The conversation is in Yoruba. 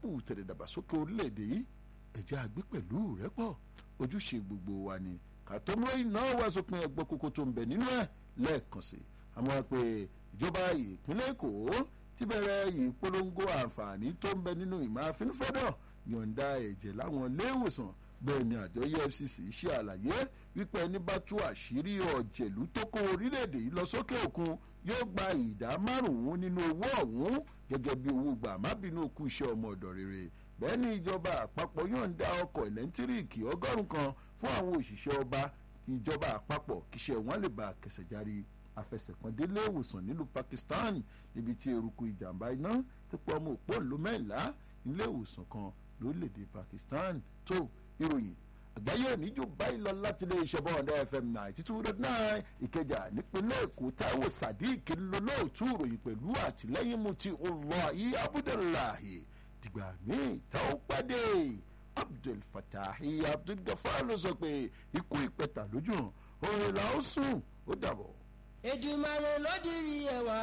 bù tẹ̀lẹ̀dàgbàsókè orílẹ̀-èdè yìí ẹ̀jẹ̀ àgbẹ̀ pẹ̀lú rẹ́pọ̀ ojúṣe gbogbo wa ni kàtọ́mọ́ iná wá sópin ẹgbẹ́ kókó tó ń bẹ nínú ẹ̀ lẹ́ẹ̀kan sí àmọ́ pé ìjọba ìpínlẹ̀ èkó ti bẹ̀rẹ̀ ìpolongo àǹfààní tó ń bẹ nínú ìmọ̀ àfinúfẹ́dọ̀ yọ̀ǹda ẹ̀jẹ̀ láwọn iléèwòsàn bẹ́ẹ̀ ni àjọ efcc ṣe àlàyé wípé ẹni bá tú àṣírí ọ̀jẹ̀lú tó kó orílẹ̀-èdè yìí lọ sókè òkun yóò gba ìdá márùn-ún nínú owó ọ̀hún gẹ́gẹ́ bí owó gbà má bínú okú iṣẹ́ ọmọ ọ̀dọ̀ rere bẹ́ẹ̀ ni ìjọba àpapọ̀ yọ̀ǹda ọkọ̀ ẹ̀lẹ́ńtíríìkì ọgọ́rùn-ún kan fún àwọn òṣìṣẹ́ ọba ìjọba àpapọ̀ kíṣẹ́ wọn lè bá kẹsẹ̀ járí afẹsẹ̀kàndélé ìwòsàn nílùú Pakistan níbi tí eruku ìjàmbá iná ti pọ̀ ọmọ òpó ìlú mẹ́ńlá nílé ìwòsàn kan lórílẹ̀‐èdè Pakistan tó ìròyìn àgbáyé oníjó báyìí lọ láti ilé iṣẹ́ bọ́ọ̀dá fm ninety two dot nine ìkẹjà nípínlẹ̀ èkó táíwò sadiq lọ́lọ́ọ̀tún ìròyìn pẹ̀lú àtìlẹ́yìn mu ti ọlọ́ọ̀yì abudulayi dìgbà míì tá ó pàdé abdul fatahi abdul gafar ló sọ pé ikú ìpẹta lójú hàn òun là ó sùn ó dàbọ̀. Èdùmàrè ló dirí ẹwà